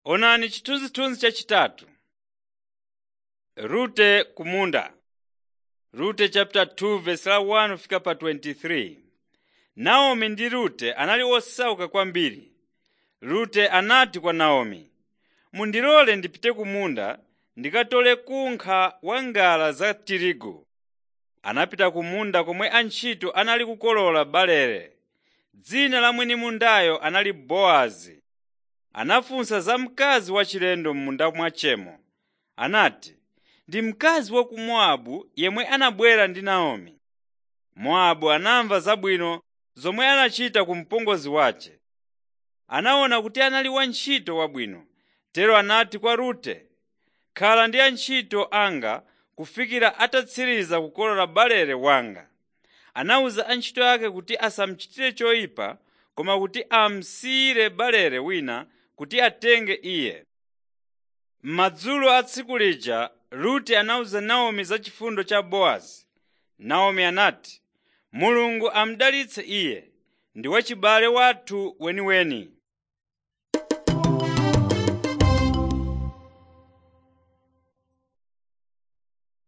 Onani chithunzithunzi chachitatu. Rute kumunda. Rute chapter 2 verse la 1 fika pa 23. Naomi ndi Rute anali osauka kwambiri. Rute anati kwa Naomi, “Mundilole ndipite kumunda ndikatole kunkha wa ngala za tirigu.” Anapita kumunda komwe antchito anali kukolola barele. Dzina la mwini mundayo anali Bowazi. Anafunsa za mkazi wachilendo m'munda mwachemo. Anati, “Ndi mkazi wa ku Mowabu yemwe anabwera ndi Naomi.” Mowabu anamva zabwino zomwe anachita ku mpongozi wace. Anaona kuti anali wantchito wabwino, tero anati kwa Rute, “Khala ndi antchito anga kufikira atatsiriza kukolola barele wanga.” Anawuza antchito ake kuti asamuchitire choyipa koma kuti amusiyire barele wina kuti atenge iye. Madzulo a tsiku lija Rute anawuza Naomi za chifundo cha Bowazi. Naomi anati, “Mulungu amudalitse iye, ndi wachibale wathu weniweni.”